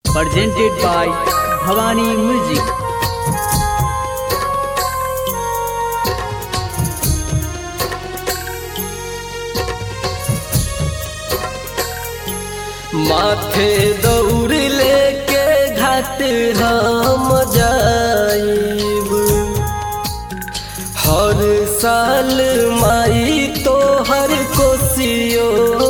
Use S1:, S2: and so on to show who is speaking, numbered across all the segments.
S1: presented by Bhavani Music.
S2: माथे दौड़ लेके घाट हम जाइब हर साल माई तो हर कोसियो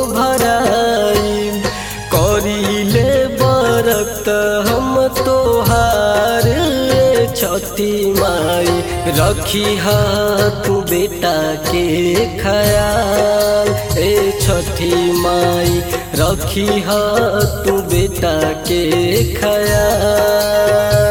S2: भराइब करीले बरत हम तोहार छठी माई रखी हाथ बेटा के खयाल ए छठी माई रखी हाथ बेटा के खयाल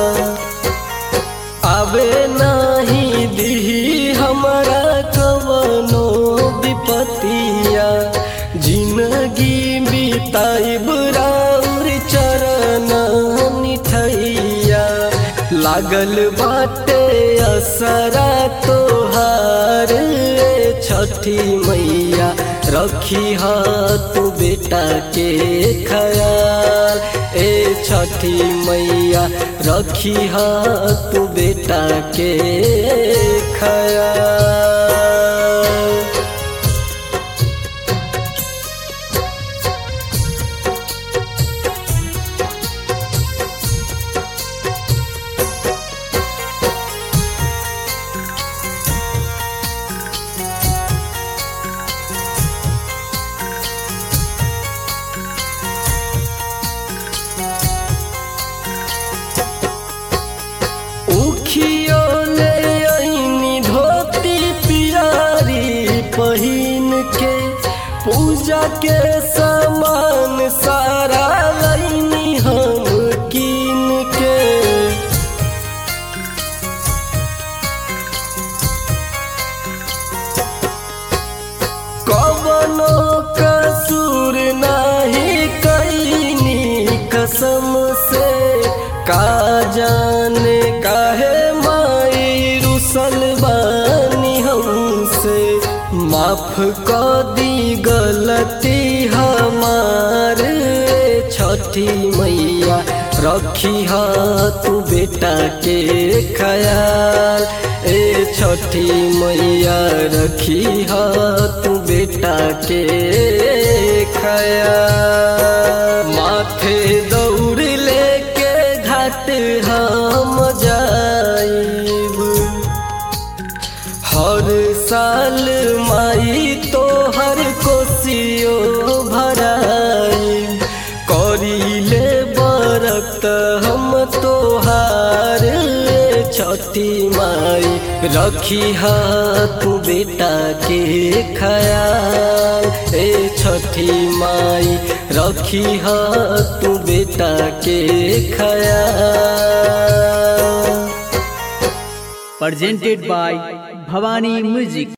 S2: आवे नाही दिही हमरा कवनो विपतिया जिंदगी बिताइब राउर चरण निठैया लागल बाटे असरा तोहार छठी मैया रखी हाथ बेटा के खयाल ए छठी मैया रखी हाथ बेटा के खयाल उखियो ले आईनी धोती पियारी पहिन के पूजा के सामान सारा लैनी हम कीन के कवनो कसूर नाही कैनी कसम से का जाने काहे माई रुसल बानी हमसे माफ क दी गलती हमार छठी मैया रखी हाथ बेटा के खयाल ए छठी मैया रखी हाथ बेटा के खयाल माथे दौड़ लेके घाट हम जाइब हर साल माई तो हर कोसियो भराई करीले बरत हम तोहार छठी माई रखी हाथ बेटा के खयाल ए छठी माई रखी हाथ बेटा के खयाल
S1: Presented by Bhavani Music.